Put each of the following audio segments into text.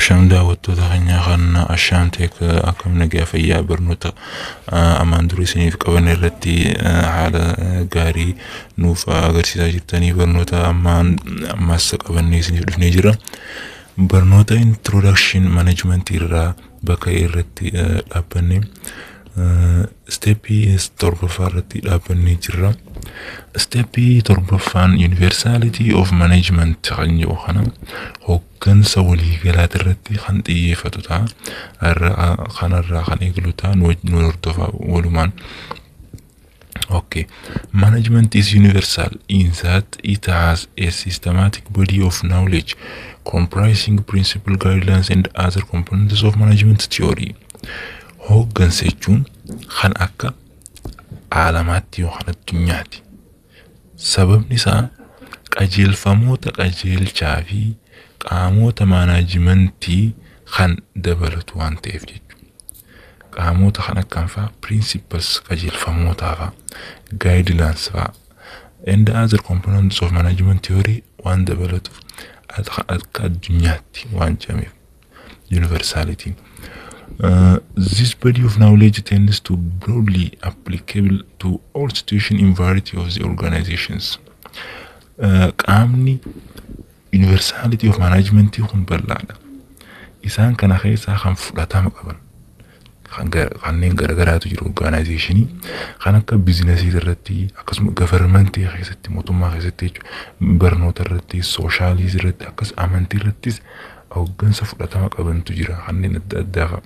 Asham daawwattoota keenyaa kan Ashaam Teek akkam nagaa fayyaa barnoota ammaan durii isiniif qaban irratti haala gaarii nuuf agarsiisaa jirtanii barnoota ammaan ammaas qabannee isiniif dhufnee jira. Barnoota introduction management irraa bakka irratti dhaabbanne steepii torbaffaa irratti dhaabbannee jirra. Steepii torbaffaan universaality of management kan jedhu kana hooggansa waliigalaati irratti kan xiyyeeffatu ta'a. Kanarraa kan eeglu ta'a nu hordofaa walumaan. Okay. Management is universal in that it has a systematic body of knowledge comprising principal guidelines and other components of management theory. Hooggansa jechuun kan akka alamaatti yookaan addunyaati. Sababni isaa qajeelfamoota qajeelchaa fi qaamota maanaajimentii kan dabalatu waan ta'eef jechuudha. Qaamota kan akkam fa'aa principles qajeelfamootaa fa'aa guidelines fa'aa and other components of management theory waan dabalatuuf akka addunyaatti waan jedhameef universalitiin. Uh, this body of knowledge tends to broadly applicable to all situations in variety of the organizations. Uh, qaamni universality of management kun bal'aadha. Isaan kana keessaa kan fudhatama qaban kanneen garagaraatu jiru organizationii kan akka bizinesii irratti akkasuma gavarmentii keessatti mootummaa keessatti jechuudha barnoota irratti sooshaaliis irratti akkas amantii irrattis hooggansa fudhatama qabantu jira kanneen adda addaa fa'a.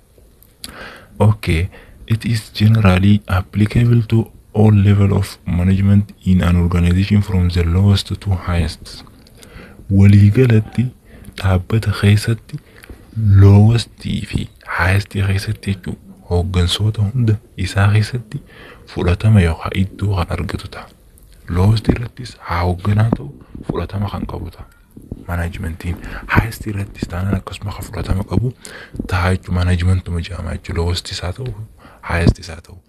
Okay, it is generally applicable to all level of management in an organization from the lowest to highest. Waliigalatti dhaabbata keessatti lowest fi highest keessatti jechuun hooggansoota hunda isaa keessatti fudhatama yookaan iddoo kan argatu ta'a. Lowest irrattis haa hoogganaa ta'u fudhatama kan qabu ta'a. Manaajimentiin highest irrattis taanaan akkasuma kan fudhatama qabu ta'a jechuun manaajimentuma jedhama jechuun lowest isaa ta'u highest isaa ta'u.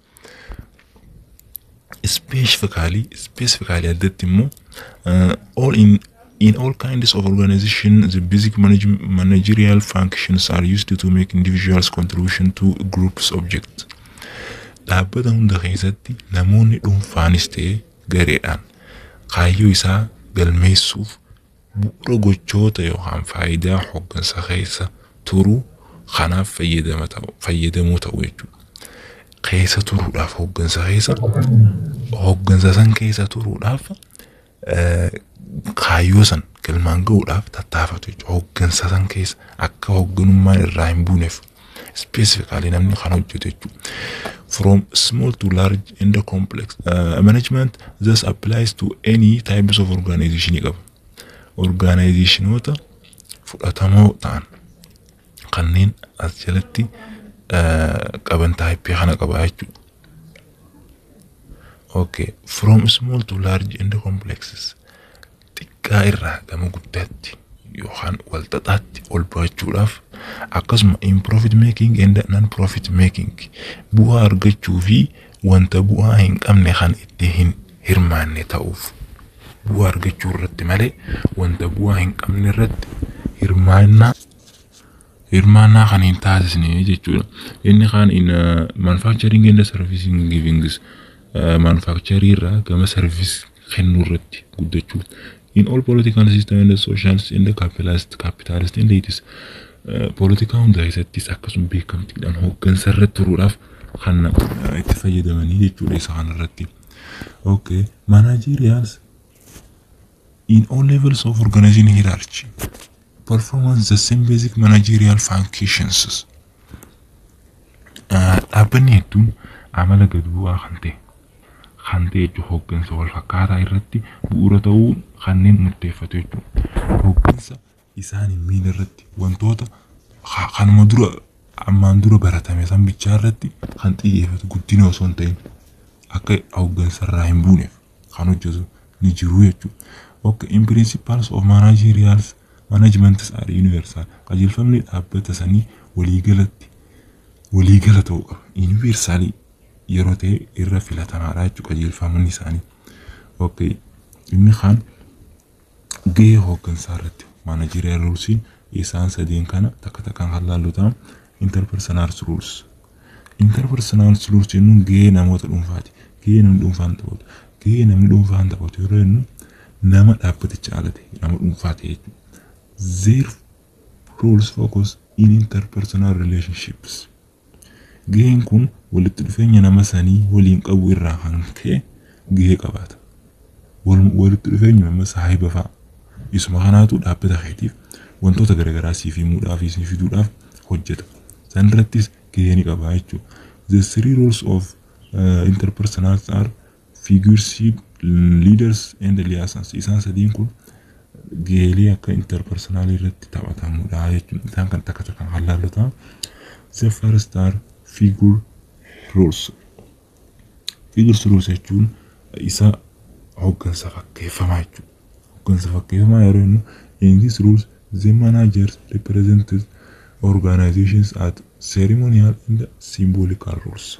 Specifically, specifically addatti immoo all in in all kinds of organization the basic manage, managerial functions are used to make individuals contribution to groups object. Dhaabbata hunda keessatti namoonni dhuunfaanis ta'e gareedhaan kaayyoo isaa galmeessuuf bu'uura gochoota yookaan faayidaa hooggansa keessa turuu kanaaf fayyadamoo ta'u jechuudha. Keessa turuudhaaf hooggansa keessa hooggansa san keessa turuudhaaf kaayyoo san galmaan ga'uudhaaf tattaafatu jechuudha. Hooggansa san keessa akka hoogganummaan irraa hin buuneef specifically namni kan hojjetu jechuudha. From small to large and complex uh, management thus applies to any types of organization qaba. Organizationoota fudhatamoo ta'an kanneen as jalatti qaban taayippii kana qaba jechuudha. Okay, from small to large and complexes. xiqqaa irraa gama guddaatti yookaan walxaxaatti ol baachuudhaaf akkasuma in profit making and non profit making bu'aa argachuu fi wanta bu'aa hin qabne kan itti hin hirmaanne ta'uuf bu'aa argachuu irratti malee wanta bu'aa hin qabne irratti hirmaannaa hirmaannaa kan hin taasisne jechuudha. Inni kaan in manufacturing and servicing givings manufacturing irraa gama service kennuu irratti guddachuu in all political system and social and capitalist capitalist and it is poolitikaa hunda keessattis akkasuma beekamtiidhaan hooggansa irratti turuudhaaf kan itti fayyadamanii jechuudha isa kanarratti. Okay, managerials in all levels of organizing hierarchy performance the same basic managerial functions. Dhaabbanni hedduun amala gad bu'aa kan ta'e kan ta'e jechuun hooggansa wal fakkaataa irratti bu'uura ta'uu kanneen murteeffatu jechuudha. Hooggansa isaan hin miine irratti wantoota kanuma dura ammaan dura baratame san bichaa irratti kan xiyyeeffatu guddina osoo hin ta'in akka hooggansa irraa hin buuneef kan hojjetu ni jiru jechuudha. Okay, in principles of managerial management are universal. Qajeelfamni dhaabbata sanii waliigalatti waliigala ta'uu qaba. Universaalii yeroo ta'e irra filatamaadha jechuudha qajeelfamni isaanii. Okay. Inni kaan gahee hooggansaa irratti managerial ruulsiin isaan sadiin kana takka takkaan kan laallu ta'a interpersonal rules. Interpersonal rules jennuun gahee namoota dhuunfaati. Gahee namni dhuunfaan taphatu. Gahee namni dhuunfaan taphatu yeroo jennu nama dhaabbaticha alate nama dhuunfaa ta'e jechuudha. Their rules focus in interpersonal relationships. Gaheen kun walitti dhufeenya nama sanii waliin qabu irraa kan ka'e gahee qabaata. Walitti dhufeenya nama saahiba fa'a. Isuma kanaatu dhaabbata keetiif wantoota garaagaraa siif himuudhaaf siif fiduudhaaf hojjeta. San irrattis gahee ni qaba jechuudha. The three roles of uh, interpersonals are figureship, leaders and liaisons. Isaan sadiin kun geelee akka interpersonaalii irratti taphatamudha jechuudha. Isaan kan takka takka kan laallu ta'a. The first are figure roles. Figure roles jechuun isa hooggansa fakkeeffamaa jechuudha. Hooggansa fakkeeffamaa yeroo jennu in this rules the managers represented organizations at ceremonial and symbolical roles.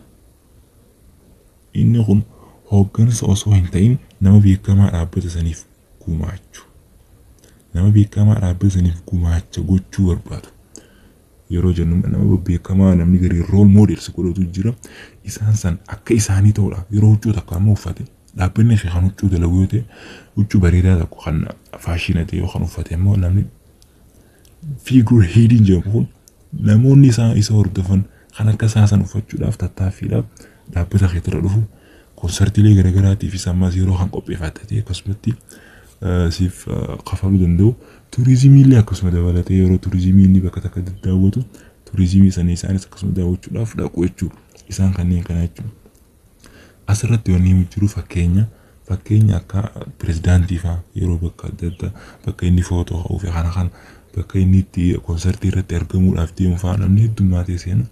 Inni kun hooggansa osoo hin ta'in nama beekamaa dhaabbata saniif gumaachu. Nama beekamaa dhaabbata saniif gumaacha gochuu barbaadu. Yeroo jennu nama beekamaa namni gari rool moodels godhatu jira. Isaan san akka isaanii ta'uudhaaf yeroo huccuu takka amma uffate dhaabbanni ishee kan huccuu dalagu yoo ta'e huccuu bareedaa tokko kan faashina ta'e yookaan uffate immoo namni fiigure heediin jedhamu kun namoonni isaa isa hordofan kan akka isaa san uffachuudhaaf tattaaffiidhaaf dhaabbata keetirra dhufu konsartiilee garaagaraatiif isa ammas yeroo kan qopheeffatee akkasumatti siif kafaluu danda'u. Turizimii illee akkasuma dabalatee yeroo turizimii inni bakka takka daawwatu turizimii sana isaanis akkasuma daawwachuudhaaf dhaqu jechuudha. Isaan kanneen kana jechuudha. Asirratti wanni jiru fakkeenya fakkeenya akka pirezidaantii fa'aa yeroo bakka adda addaa bakka inni footoo ka'uu fi kana kana bakka inni itti konsartii irratti argamuudhaaf deemu fa'aa namni heddummaatee seena.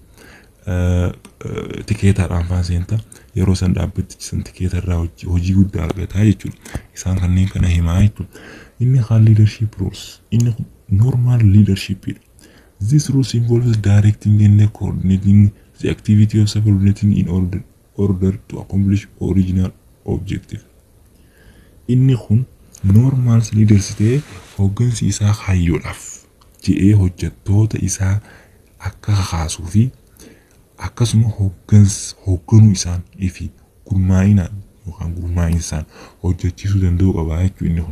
Tikeetaadhaan fa'aa seenta yeroo san dhaabbatichi san tikeeta irraa hojii guddaa argataa jechuudha. Isaan kanneen kana himaa jechuudha. Inni kaan leadership roles. Inni normal leadership dha. This rules involves directing and coordinating the activity of subordinating in order, order to accomplish original objective. Inni kun normal leaders ta'ee hooggansi isaa hayyoodhaaf je'ee hojjettoota isaa akka kakaasuu fi akkasuma hoogganuu isaan fi gurmaa'inaan yookaan gurmaa'insaan hojjechiisuu danda'uu qaba jechuudha inni kun.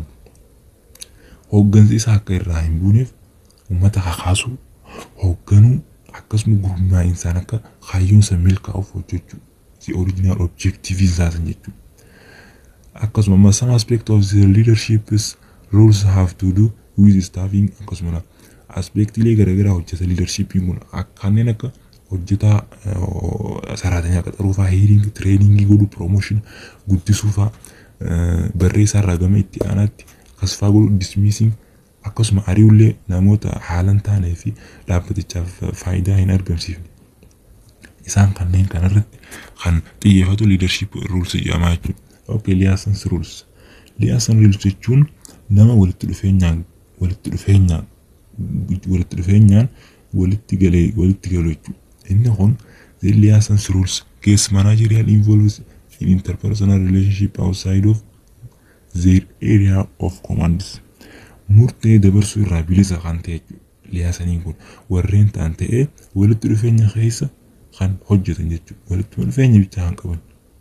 Hooggansi isaa akka irraa hin buuneef uummata kakaasuu hoogganuu akkasuma gurmaa'insaan akka hayyoonsa milkaa'uuf hojjechuu the original objective isaa san jechuudha. Akkasuma amma some aspect of the leadership's roles have to do with staffing akkasuma aspektiilee garaagaraa hojjeta leadershipiin kun kanneen akka hojjetaa saraatanyaa qaxaruu fa'aa heeringi tireeningii godhuu piroomooshin guddisuu fa'aa barreessaa irraa gama itti aanaatti akkas fa'aa godhuu dismiising akkasuma ari'ullee namoota haalan taanee fi dhaabbatichaaf faayidaa hin argamsiifne. Isaan kanneen kanarratti kan xiyyeeffatu leadership rules jedhamaa jechuudha. Okay, liaisons rules. Liaison rules jechuun nama walitti dhufeenyaan walitti dhufeenyaan walitti dhufeenyaan walitti galee walitti galu jechuudha. Inni kun the liaisons rules case managerial involves in interpersonal relationship outside of their area of commands. Murtee dabarsuu irraa bilisa kan ta'e liaisaniin kun warreen ta'an ta'ee walitti dhufeenya keessa kan hojjetan jechuudha. Walitti dhufeenya bichaa kan qaban.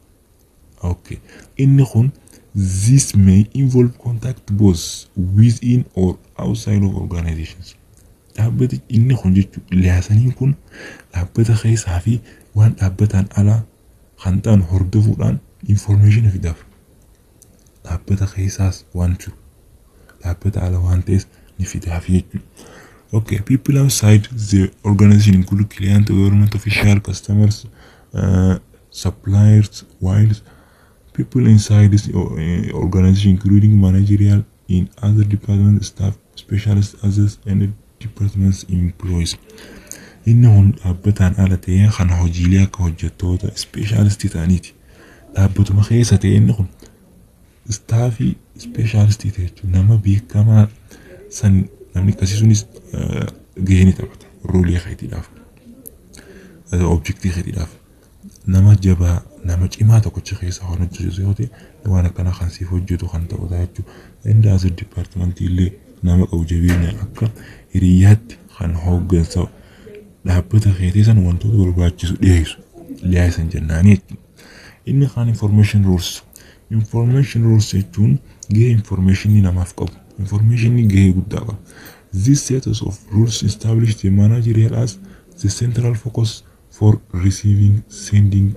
Okay. Inni kun this may involve contact both within or outside of organizations. Dhaabbati inni kun jechuudha liaisaniin kun dhaabbata keessaa fi waan dhaabbataan alaa kan ta'an hordofuudhaan information fidaaf. Dhaabbata keessaas waan jiru dhaabbata ala waan ta'es ni fidaaf jechuudha. Okay, people outside the organization include client, government official, customers, uh, suppliers, while people inside this uh, organization, including managerial in other departments, staff, specialists, others, and departments employees. Inni kun dhaabbataan ala ta'ee kan hojiilee akka hojjettoota ispeeshaalistii ta'aniiti. Dhaabbatuma keessa ta'e inni kun istaafii ispeeshaalistii ta'e jechuudha. Nama beekamaa san namni akkasii sunis gahee ni taphata. Roolii keetiidhaaf. Objektii keetiidhaaf. Nama jabaa nama cimaa tokkicha keessa kan hojjetu yoo ta'e waan akkanaa kan siif hojjetu kan ta'udha jechuudha. Inni as dipaartimentii illee nama qabu jabeenya akka hiriyyaatti kan hooggansa dhaabbata keetii san wantoota barbaachisu dhiyeessu dhiyeessan jennaanii inni kaan information rules information rules jechuun gahee informationii namaaf qabu informationii gahee guddaa qaba this set of rules established the managerial as the central focus for receiving sending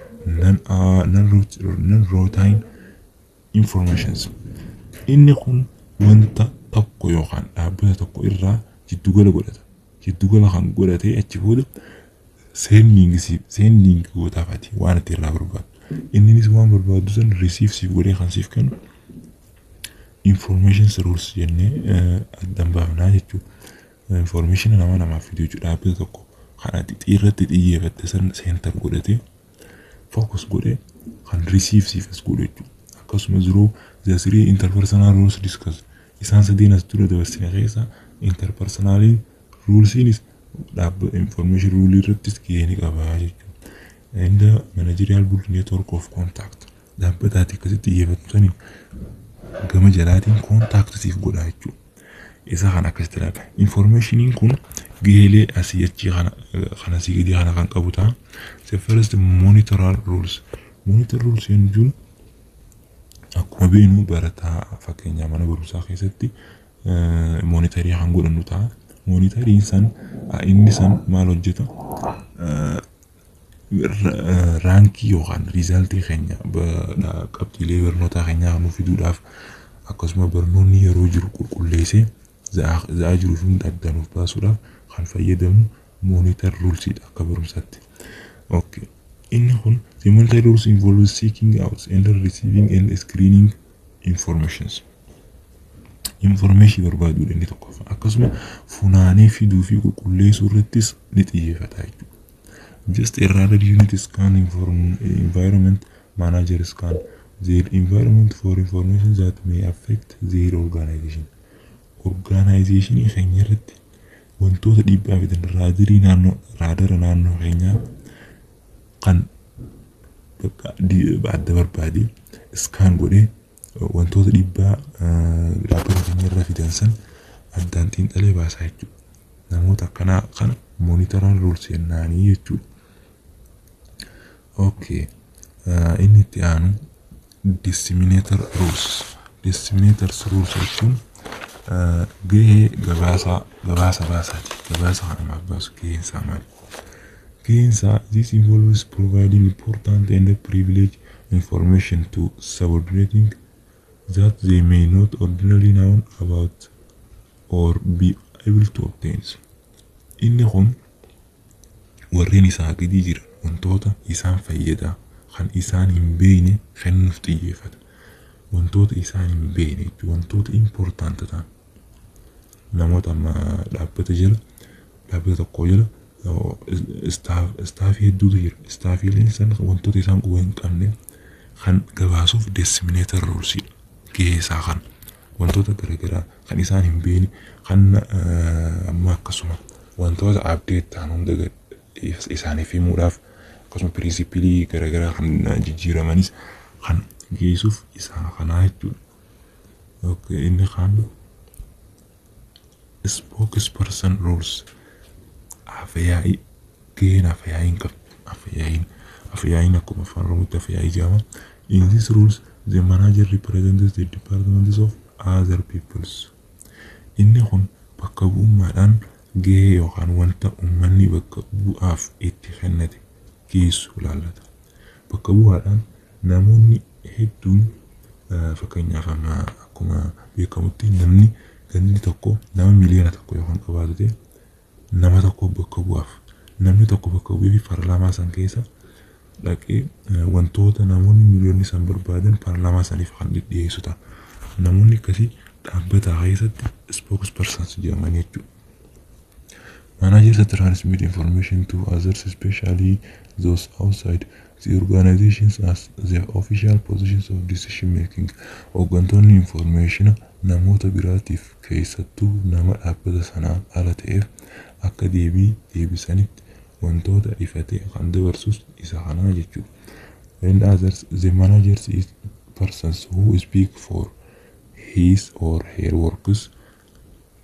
non-routine informations inni kun wanta tokko yookaan dhaabbata tokko irraa jiddugala godhata jiddugala kan godhatee achi booda seendiing gootaafati waan itti irraa barbaadu inninis waan barbaadu san risiif siif godhee kan siif kennu information rules jennee addan baafnaa jechuudha. Information nama namaaf fiduu jechuudha dhaabbata tokko kan ati xiyyeerratti xiyyeeffatte san seentar godhatee focus godhee kan risiif siif as godhu jechuudha. Akkasumas yeroo the three interpersonal rules discuss isaan sadeen as dura dabarsine keessa interpersonal rulesiinis dhaabbata information rule irrattis gahee ni qaba jechuudha. And the managerial board network of contact dhaabbataati akkasitti xiyyeeffatu saniin gama jalaatiin kontaaktiif godha jechuudha. Isa kan akkasitti ilaala. Informationiin kun gaheelee asii achii kana kan asii gadii kana kan qabu ta'a. The first monitoral rules. Monitor rules jechuun akkuma beeknu barataa fakkeenyaa mana barumsaa keessatti monitarii kan godhannu ta'a. Monitariin san inni san maal hojjeta? raankii yookaan riizaaltii keenya qabxiilee barnootaa keenyaa kan nuuf fiduudhaaf akkasuma barnoonni yeroo jiru qulqulleessee za'aa jiru fi hunda adda nuuf baasuudhaaf kan fayyadamu moonitar ruulsiidha akka barumsaatti. Inni kun the monitor rules involves seeking out and receiving and screening informations. Information barbaaduudha inni tokkoffaa akkasuma funaanee fiduu fi qulqulleessuu irrattis ni xiyyeeffata jechuudha. just a radar unit scan inform environment manager scan their environment for information that may affect their organization organization keenya irratti wantoota dhiibbaa fidan raadarii naannoo raadara naannoo keenyaa kan adda barbaade skaan godhee wantoota dhiibbaa dhaabbata keenya irra fidan san addaan xiinxalee baasaa jechuudha namoota akkanaa kana monitoran rules jennaanii jechuudha. Okay. Uh, inni itti aanu disseminator rules. Disseminator rules jechuun uh, gahee gabaasa gabaasa baasaati. Gabaasa kan namaaf baasu gaheen isaa maali? Gaheen isaa this involves providing important and privileged information to subordinating that they may not ordinarily know about or be able to obtain. Inni kun warreen isaa gadi jiran wantoota isaan fayyadaa kan isaan hin beekne kennuuf xiyyeeffata. Wantoota isaan hin beekne jechuun wantoota impoortaanta ta'an. Namoota amma dhaabbata jala dhaabbata tokko jala istaafii hedduutu jira. Istaafiileen san wantoota isaan quba hin qabne kan gabaasuuf deessiminator ruulsiidha. Gahee isaa kan wantoota garaagaraa kan isaan hin beekne kan amma akkasuma wantoota abdeet ta'an hunda isaaniif himuudhaaf akkasuma pirinsipilii garaagaraa kan jijjiiramanis kan geessuuf isaa kanaa jechuudha. Inni kaan spokesperson rules afyaa'ii gaheen afyaa'iin qabdu afyaa'iin afyaa'iin akkuma afaan oromootti afyaa'ii jedhama. In these rules the manager represents the departments of other peoples. Inni kun bakka bu'ummaadhaan gahee yookaan wanta uummanni bakka bu'aaf itti kennate geessu ilaallata. Bakka bu'aadhaan namoonni hedduun fakkeenyaaf amma akkuma beekamutti namni ganni tokko nama miliyoona tokko yookaan qabaatu ta'e nama tokko bakka bu'aaf namni tokko bakka bu'ee fi paarlaamaa san keessa dhaqee wantoota namoonni miliyoonni san barbaadan paarlaamaa saniif kan dhiyeessu ta'a. Namoonni akkasii dhaabbata keessatti spokespersons jedhamanii jechuudha. Managers transmit information to others, especially those outside the organizations as the official positions of decision making. Hooggantoonni information namoota biraatiif keessattuu nama dhaabbata sanaa ala ta'eef akka deebii deebisanitti wantoota ifatee kan dabarsus isa kanaa jechuudha. And others, the managers is persons who speak for his or her workers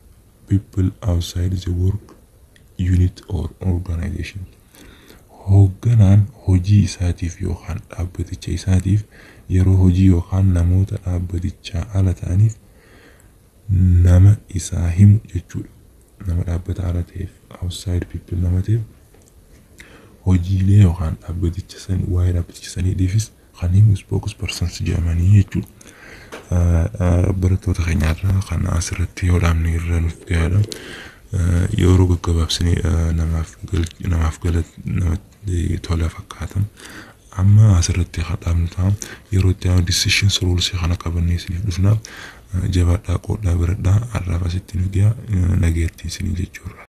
people outside the work unit or organization. Hoogganaan hojii isaatiif yookaan dhaabbaticha isaatiif yeroo hojii yookaan namoota dhaabbatichaa ala ta'aniif nama isaa himu jechuudha. Nama dhaabbata ala ta'eef outside people nama ta'eef hojiilee yookaan dhaabbaticha sanii waa'ee dhaabbaticha saniitiifis kan himu spokes persons jedhamanii jechuudha. Barattoota keenyarraa kan asirratti yoo dhaabne irra nuuf gahaadha. Yeroo gaggabaabsinee namaaf namaaf galat namatti tola fakkaata. Amma asirratti kan dhaabnu ta'a. Yeroo itti aanu decisions rules kana qabannee isiniif dhufna. Jabaadhaa qoodhaa biradhaa har'aaf asitti nu gaha nageettii isinii jechuudha.